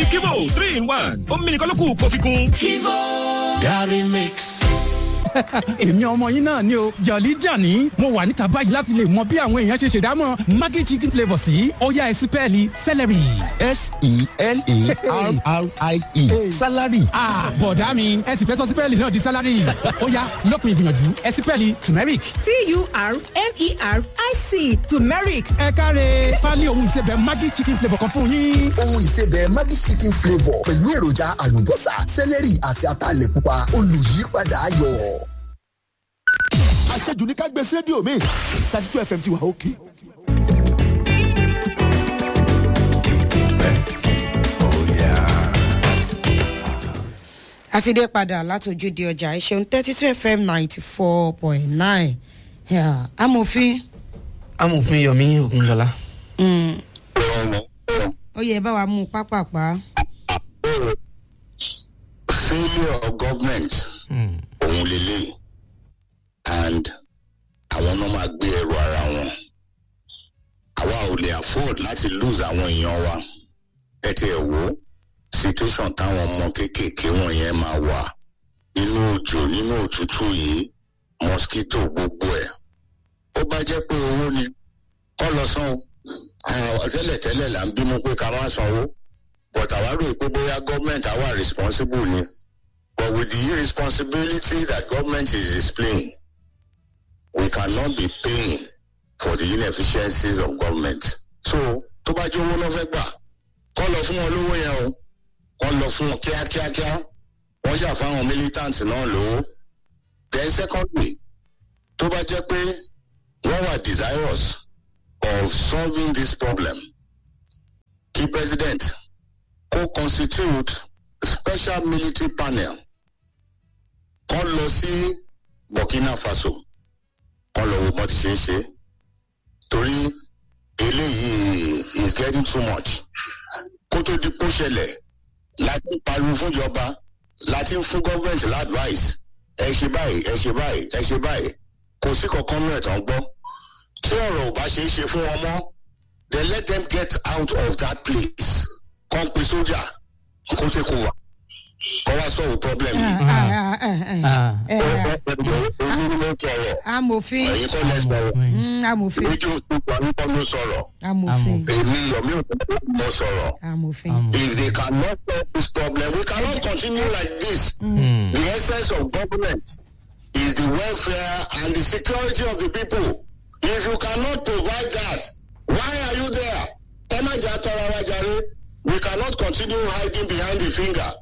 torí kivo three in one ó mímí nìkan ló kù kó fi kún. kivo Gary mix èmi ọmọ yín náà ni o jọ̀lí jàní mo wà níta báyìí láti lè mọ bí àwọn èèyàn ṣe ṣèdámọ̀ maggi chicken flavour sí ọ̀yá ẹ̀sìn pẹ́ẹ́lí celery. s-e-l-a-r-r-i-e salary. bọ̀dá mi ẹ̀sìn fẹ́ sọ sí pẹ́ẹ́lí náà di salary ọ̀yá lópin ìgbìyànjú ẹ̀sìn pẹ́ẹ́lí turmeric. t-u-r-m-e-r-i-c turmeric. ẹ káre pálí ohun ìsebẹ̀ maggi chicken flavour kan fún yín. ohun ìsebẹ̀ maggi chicken flavour pẹ̀lú èròjà àlùbọ́sà celery àti ataalẹ̀ pupa olùyípadà ayọ̀ àṣejù ní ká gbé sí rédíò mi thirty two fm ti wà òkè. a ti dé padà látòjúde ọjà ìṣeun thirty two fm ninety four point nine amòfin. amòfin yomi ogunlọla. ó yẹ bá wa mú pápápá. failure of government òun lélẹ́yìí and àwọn náà máa gbé ẹrù ara wọn àwa ò lè afford láti lose àwọn èèyàn wa ẹ ti ẹ̀ wò situation táwọn ọmọ kéékèèké wọ̀nyẹn máa wà nínú òjò nínú òtútù yìí mosquito gbogbo ẹ̀ ó bá jẹ́ pé owó ni kọ́ lọ san o tẹ́lẹ̀tẹ́lẹ̀ là ń bínú pé ká má sanwó but àwa rò pé bóyá government àwa responsible ni but with the irresponsibility that government is displaying we cannot be paying for the inefficiencies of government. so tó bá jẹ́ owó lọ́ fẹ́ gbà kọ́ lọ fún wọn lówó yẹn o wọ́n lọ fún wọn kíákíákíá wọ́n ṣàfáwọn militant náà lówó. then secondly tó bá jẹ́ pé wọ́n wà desirous of solving this problem kí president kó constitute special military panel kọ́ lọ sí burkina faso kọ́ lọ wo bọ́ ti ṣe é ṣe torí eléyìí is getting too much kó tó di kó ṣẹlẹ̀ láti ń pariwo fúnjọba láti ń fún gọ́ọ̀mẹ̀ntì ládvice ẹ ṣe báyìí ẹ ṣe báyìí ẹ ṣe báyìí kò sí kankan nínú ẹ̀tàn gbọ́ tí ọ̀rọ̀ ò bá ṣe é ṣe fún wọn mọ́ then let them get out of that place kàn pé sójà kó tẹ́ kó wà kọ́ wá sọ̀rọ̀ problem yìí. amòfin ẹ̀yin kọ́ lẹ sọ̀rọ̀ amòfin rédíò gbogbo àwọn kọ́ ló sọ̀rọ̀ amòfin èmi yomi ò mo sọ̀rọ̀ amòfin. if they cannot solve this problem we cannot continue like this mm. the essence of government is the welfare and the security of the people if you cannot provide that why are you there ẹ má jà tọrọ wa jàre we cannot continue hiding behind the finger.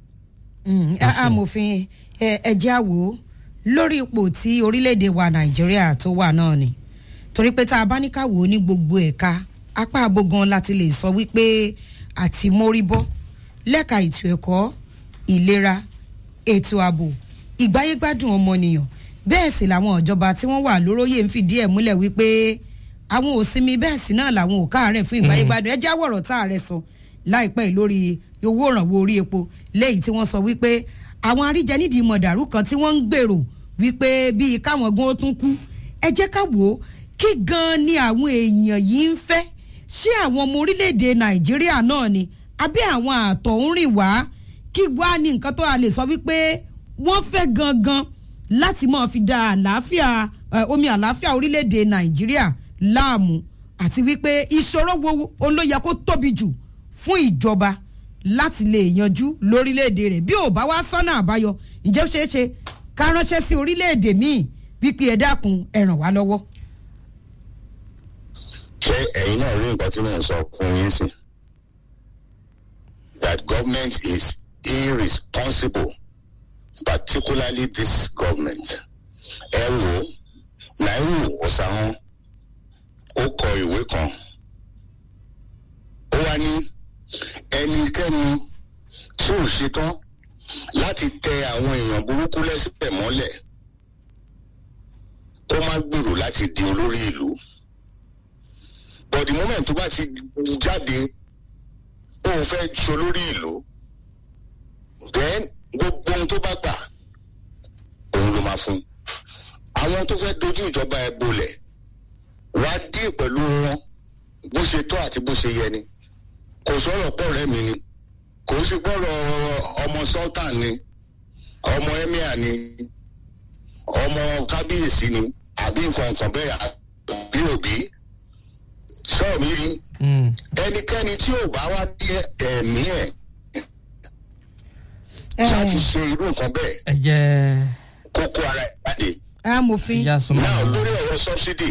amòfin ẹ̀jẹ̀ àwò lórí ipò tí orílẹ̀-èdè wa nàìjíríà tó wà náà ni torí pé tá a bá ní ká wò ó ní gbogbo ẹ̀ka apá abogan láti lè sọ wípé àti móríbọ́ lẹ́ka ètò ẹ̀kọ́ ìlera ètò ààbò ìgbáyégbádùn ọmọnìyàn bẹ́ẹ̀ sì làwọn ìjọba tí wọ́n wà lóróyè ń fìdí ẹ̀ múlẹ̀ wípé àwọn òsinmi bẹ́ẹ̀ sì náà làwọn ò káàárẹ̀ fún ìgbáyégbádùn ẹ jáwọ̀rọ̀ tá a rẹ̀ sọ láìpẹ́ lórí owó ìrànwọ́ orí epo léyìí tí wọ́n sọ wípé àwọn aríjẹ nídìí mọ̀dàrú kan tí wọ́n ń gbèrò wípé bíi káwọn gan ó tún kú ẹ jẹ́ ká wò ó kí gan ni àwọn èèyàn yìí ń fẹ́ ṣé àwọn ọmọ orílẹ̀-èdè nàìjíríà náà ni àbí àwọn àtọ̀ ń rìn wá kí wá ní nǹkan tó a lè sọ wípé wọ́n fẹ́ gangan láti máa fi da àlàáfíà omi àlàáfíà orílẹ̀-èdè nàìjíríà láàmú àti wípé ìṣòro wo òun ló yẹ kó tóbi jù fún ìjọba láti lè yanjú lórílẹ̀‐èdè rẹ̀ bí ò bá wá sọ́nà àbáyọ ǹjẹ́ ó ṣeé ṣe ká ránṣẹ́ sí orílẹ̀‐èdè míì wípé ẹ dákun ẹ ràn wá lọ́wọ́. ṣé ẹ̀yin náà rí nǹkan tí mò ń sọ fún yín sí that government is irresponsible particularly this government ẹ wò náírà ọ̀sán ó kọ ìwé kan ó wá ní ẹnikẹ́ni tí ò ṣetán láti tẹ àwọn èèyàn burúkú lẹ́sẹ̀ mọ́lẹ̀ ó má gbèrò láti di olórí ìlú but the moment tó bá ti jáde ó fẹ́ ṣolórí ìlú then gbogbo ohun tó bá gbà òun ló máa fún àwọn tó fẹ́ dojú ìjọba ẹ bolẹ̀ wá dí pẹ̀lú wọn bó ṣe tọ́ àti bó ṣe yẹ ni kò sọ̀rọ̀ pọ̀ rẹ́ mi ni kò sí gbọ́dọ̀ ọmọ sultan ni ọmọ emir ni ọmọ kábíyèsí ni àbí nǹkan nǹkan bẹ́ẹ̀ àbí òbí sọ́ọ̀mù yìí ẹnikẹ́ni tí ò bá wá ní ẹ̀mí ẹ̀ láti ṣe irú nǹkan bẹ́ẹ̀ ẹ jẹ́ kókó ara ẹ̀ jáde. amòfin ìyá súnmọ́ náà àwọn lórí ọ̀rọ̀ sọ́bsidì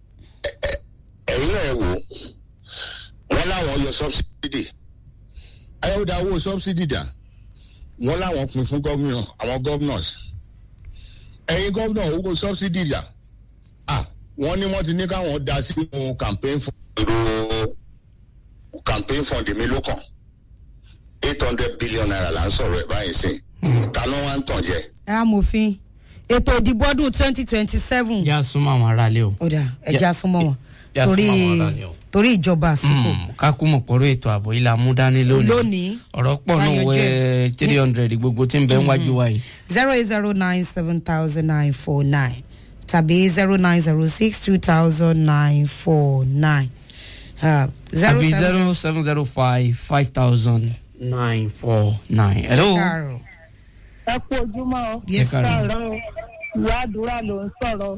ẹ̀yin náà wò wọ́n láwọn yọ sọ́bsidì ayọ̀dà owó sọ́bsidì dà wọ́n láwọn pin fún gómìnà àwọn gómìnàs ẹ̀yin gómìnà owó sọ́bsidì dà à wọ́n ní wọ́n ti ní káwọn da sínú campaign fund campaign fund mi ló kàn eight hundred billion naira là ń sọ̀rọ̀ ẹ̀ báyìí sí ta ló wá ń tàn jẹ. amòfin ètò ìdìbò ọdún twenty twenty seven ìyá súnmọ́ àwọn aráalé o. ó dà ẹja súnmọ́ wọn yà torí súnmọ́ àwọn aráalé o. torí ìjọba àsìkò Mm, ká kú mọ̀ pọ̀rọ̀ ètò ààbò yìí la mú dání lónìí. lónìí ọ̀rọ̀ pọ̀ náà Káyanjú wẹ́ three hundred gbogbo tí ń bẹ ń wájú wa yìí. zero eight zero nine seven thousand nine four nine tàbí zero nine zero six two thousand nine four nine zero àbí seven zero seven zero five five thousand nine four nine. hello. káàárọ̀ ẹ kú ojúmọ́ o. Yes, Ẹ káàárọ̀. káàárọ̀ o. ìyá àdúrà ló ń sọ̀rọ̀.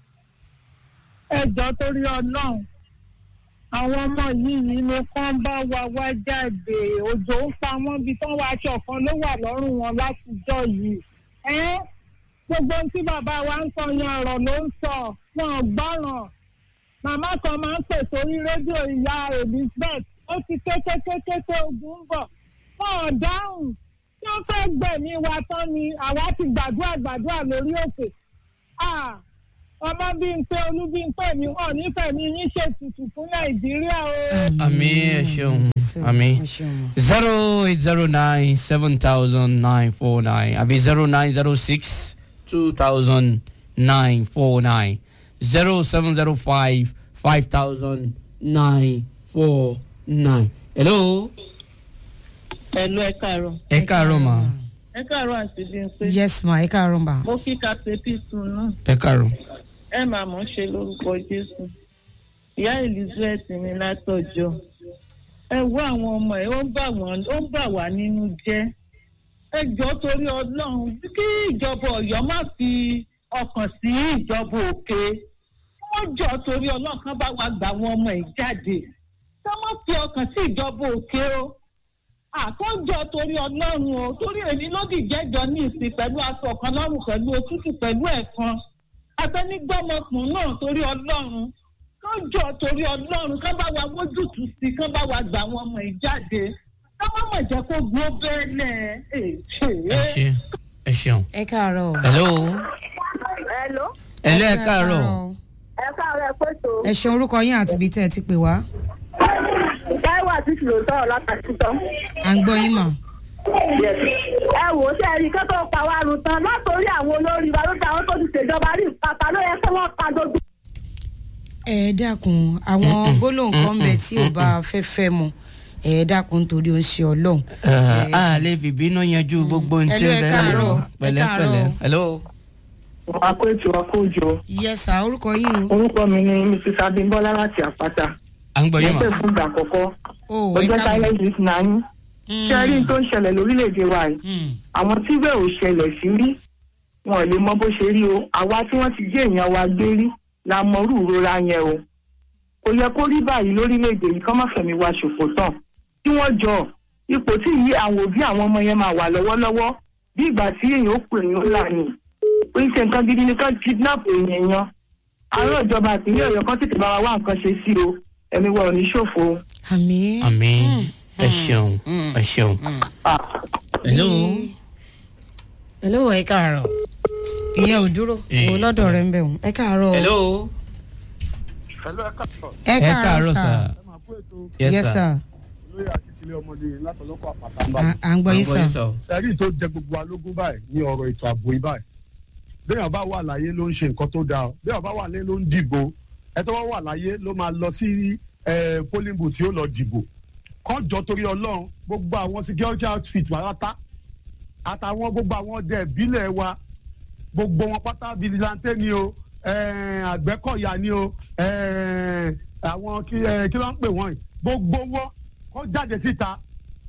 ẹ jọ torí ọlọ́run àwọn ọmọ yìí ni kán bá wa wá jáde òjò ń pa wọ́n bí tán wá aṣọ kan ló wà lọ́rùn wọn látijọ́ yìí. ẹ gbogbo ohun tí bàbá wa ń sọ yẹn ọ̀rọ̀ ló ń sọ wọn ò gbọ́ràn. màmá kan máa ń pè sórí rédíò ìyá elizabeth ó ti kékékékéké ogun ń bọ̀ wọn ò dáhùn tí wọ́n fẹ́ gbẹ̀mí wa tán ni àwa ti gbàdúrà gbàdúrà lórí òkè. Ah, ọmọ bíi ń pé olú bíi ń pè mí wọn nífẹ̀ẹ́ mi yín ṣètùtù fún nàìjíríà o. àmì ẹ ṣeun àmì ẹ ṣeun. zero eight zero nine seven thousand nine four nine àbí zero nine zero six two thousand nine four nine zero seven zero five five thousand nine four nine. hello. ẹ̀lú ẹ káàárọ̀ ẹ káàárọ̀ mà ẹ káàárọ̀ àti bí n pé yes ma ẹ káàárọ̀ ma. mo kí kàtẹ́ pìtùn náà ẹ káàárọ̀. ẹ máa mọ̀ ṣe lórúkọ jésù ìyá elizabeth ní látọjọ́ ẹ wo àwọn ọmọ ẹ ó ń bà wọ́n ó ń bà wá nínú jẹ́ ẹ jọ torí ọlọ́run kí ìjọba ọ̀yọ́ má fi ọkàn sí ìjọba òkè wọ́n jọ torí ọlọ́run kan bá wa gbà àwọn ọmọ ẹ̀ jáde ká má fi ọkàn sí ìjọba òkè o àkójọ torí ọlọ́run o torí èmi ló dìjẹ́jọ ní ìsìn pẹ̀lú aṣọ kan lọ́rùn pẹ̀lú òtútù pẹ̀lú ẹ̀kan abẹnigbọmọkùn náà torí ọlọ́run kọjọ torí ọlọ́run ká bá wa mójútùú sí ká bá wa gbà àwọn ọmọ yìí jáde ká má mọ̀ jẹ́ kó gbó bẹ́ẹ̀lẹ̀ ẹ ṣe ẹ ṣeun. ẹ káàárọ̀. hello. Hello. hello ẹ káàárọ̀. ẹ káàárọ̀ ẹ pèsè o. ẹ ṣe orúkọ yín àti ibi tẹ́ ẹ ti pè wá. táíwò àti tìlò sọ̀rọ̀ látàkùtàn. à ń gbọ́ yín mà. ẹ wò ó sẹ́ẹ̀rì kí tó pa wá run tán látòrí àwọn olórí wa ló ti àwọn tó ti ṣèjọba rí pátá ló yẹ kí wọ́n pa gbogbo. ẹ dákun àwọn gbólóhùn kan bẹ tí ò bá fẹ́ fẹ́ mu ẹ dákun nítorí ó ń ṣe ọlọ́run. Ẹ, a lè fi bínú yanjú gbogbo ohun tí Hello, ó ẹ rẹ káàárọ̀, ẹ pẹ̀lẹ́pẹ̀lẹ́. káàárọ̀. hello. àkó ètò àkó òjò yẹsà orúkọ yín o. orúkọ mi ni mrs abimbola láti àpáta à ń gbọ́ yín ẹsẹ̀ mà. fún ìgbà àkọ́kọ́ o ẹ ọjọ́ káàbọ̀. silent week náà yín ṣe rí tó ń ṣẹlẹ̀ lórílẹ̀‐èdè wa yìí Mm. àwọn tí bẹ́ẹ̀ ò ṣẹlẹ̀ sí rí wọn ò lè mọ bó ṣe rí o àwa tí wọ́n ti jẹ́ èèyàn wa gbé rí la mọrú ìrora yẹn o kò yẹ kó rí báyìí lórílẹ̀‐èdè yìí kọ́ má fẹ̀mí wa ṣòfò tán tí wọ́n jọ ipò tí yí àwọn òbí àwọn ọmọ yẹn máa wà lọ́wọ́lọ́wọ́ bí ìgbà tí èèyàn ó pè yín ó là ní pé ṣe nǹkan gidi ni ká kidnap èèyàn yan àárọ̀ ìjọba àtìlẹ́ ọ̀yọ́ kan tètè bá wa wá nǹkan ṣe sí o ẹ̀mí wa ò ní ṣòfò o. àmì. àmì ẹ ṣeun ẹ ṣeun. hello. hello ẹ káàárọ̀. ìyẹn ò dúró Eh. o lọ́dọ̀ rẹ̀ ń bẹ̀ wọ́n ẹ káàárọ̀. hello. ẹ ẹ káàárọ̀ sà. yes yes sir. sir. lórí àtìtílé ọmọdé látọlọ́pọ̀ àpàtà ń bá à à ń gbọ́ yín sà. ẹ̀rí tó jẹ gbogbo alógún báyìí ní ọ̀rọ̀ ètò ààbò yìí báyìí béèyàn bá wà láyé ló ń ṣe nǹkan tó dáa béèyàn bá wà láyé ló ń dìbò ẹ tó wá wà láyé ló máa lọ sí eh, polling booth tí ó lọ dìbò kọjọ torí ọlọ́run gbogbo àwọn security outfit pátá àtàwọn gbogbo àwọn ọdẹ ìbílẹ̀ wa gbogbo wọn pátá vigilante ni o eh, àgbẹ̀kọ̀yà ni o eh, àwọn kí eh, kí ló ń pè wọ́n yìí gbogbo wọn kọ́ jáde síta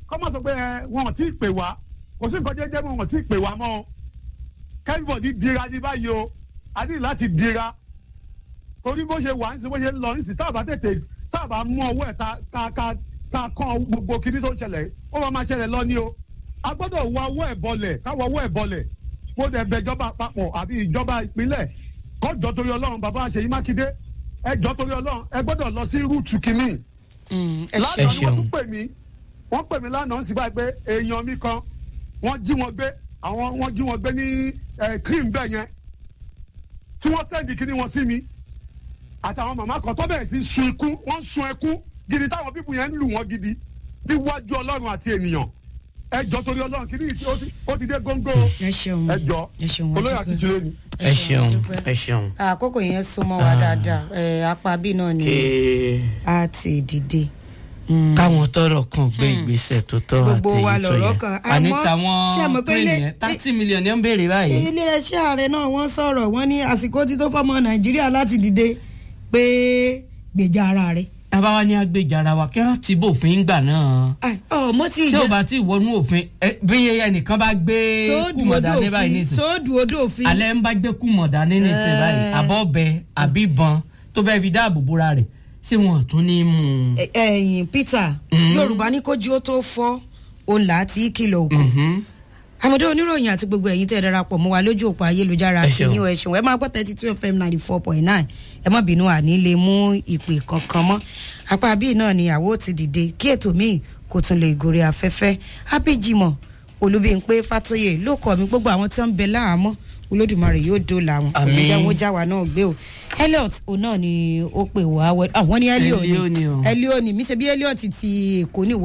kọ́ mọ̀ sọ pé ẹ wọn ò tí ì pè wá kò sí nǹkan jẹ́jẹ́ mọ́ wọn ò tí ì pè wá mọ́ o kẹ́rìbọ̀dì dira ní báyìí o a ní láti dira torí bó ṣe wà ń sin bó ṣe ń lọ ń sin tá a bá tètè tá a bá mú ọwọ́ ẹ̀ ta ká ká ká kọ́ gbogbo kinní tó ń ṣẹlẹ̀ ó máa máa ṣẹlẹ̀ lọ ní o a gbọ́dọ̀ wọ ọwọ́ ẹ̀ bọlẹ̀ káwọ ọwọ́ ẹ̀ bọlẹ̀ mo dẹ̀ bẹ ìjọba àpapọ̀ àbí ìjọba ìpínlẹ̀ kọ́jọ́ torí ọlọ́run bàbá àṣeyí mákindé ẹjọ́ torí ọlọ́run ẹ gbọ́dọ̀ lọ sí rúùtù kínní lánàá ni wọ́n tún pè mí wọ́n pè mí lánàá sí báyìí pé èèyàn mi kan wọ́n jí wọn gbé àwọn wọ́n jí wọn gbé ní cream bẹ́ẹ̀ yẹn tí wọ́n sẹ́ndì kíní wọn sí mi àtàwọn màmá kan tó bẹ̀rẹ̀ sí sun ikú wọ́n sun ẹkú gidi táwọn pípù yẹn ń lù wọ́n gidi níwájú ọlọ́run àti ènìyàn ẹjọ́ torí ọlọ́run kíní yìí ó ti- ó ti dé góńgó ẹ ṣeun ẹjọ́ ẹ ṣeun olóyè àkìtìlẹ́ ni. ẹ ṣeun ẹ ṣeun. àkókò yẹn súnmọ́ wa dáadáa ẹ apá bí náà ni kí a ti dìde. káwọn tọrọ kan gbé ìgbésẹ̀ tó tọ́ àti Gbogbo wa èyí tó lọ̀rọ̀ yẹ kan. àní Àmọ́, ṣé ẹ mọ̀ táwọn pé ilé- plane yẹn thirty million yẹn ń béèrè báyìí. iléeṣẹ́ ààrẹ náà wọ́n sọ̀rọ̀ wọ́n ní àsìkò tí tó fọmọ nàìjíríà láti dìde pé gbèjà ara rẹ̀. tábà wá ní agbèjà ara wa kí wọ́n ti bófin gbà náà. ọmọ tí tí ìjẹ o bá ti wọnú òfin ẹ, bí ẹnìkan bá gbé sóòdù kùmọ̀dá odò ní báyìí òfin nísìn sóòdù odò òfin. alẹ́ ń bá gbé kùmọ̀dá ní nísìn báyìí Eh. àbọ̀ ọbẹ̀ àbí ìbọn tó bẹ́ẹ̀ fi dáàbò bóra rẹ̀ ṣé wọn tún ní mú un. Ẹ- ẹ̀yin peter yorùbá ní kójú ó tó fọ́ òun là á ti kìlọ̀ òkú. àmọ̀dé oníròyìn àti gbogbo ẹ̀yin tẹ́ ẹ darapọ̀ mọ́ wa lójú òpó ayélujára Ẹ àti ṣeun. yín o, ẹ ṣeun ẹ máa gbọ́ thirty two fm ninety four point nine ẹ má bínú àní lè mú ìpè kankan mọ́ apá bíi náà ni àwo ti dìde kí ètò míì kò tún lè gòrè afẹ́fẹ́ ábíjìmọ̀ olúbíńpé fàtóyè ló kọ́ mi gbogbo àwọn tí wọ́n ń bẹ láàmú olódùmarè yóò dóòlà wọn Àmín. òun jẹ́ wọn já wa náà gbé o elliot òun náà ni ó pè wá wẹ àwọn ní elliot Elliot ni o. ni elliot ni mi ṣe bí elliot ti èkó ni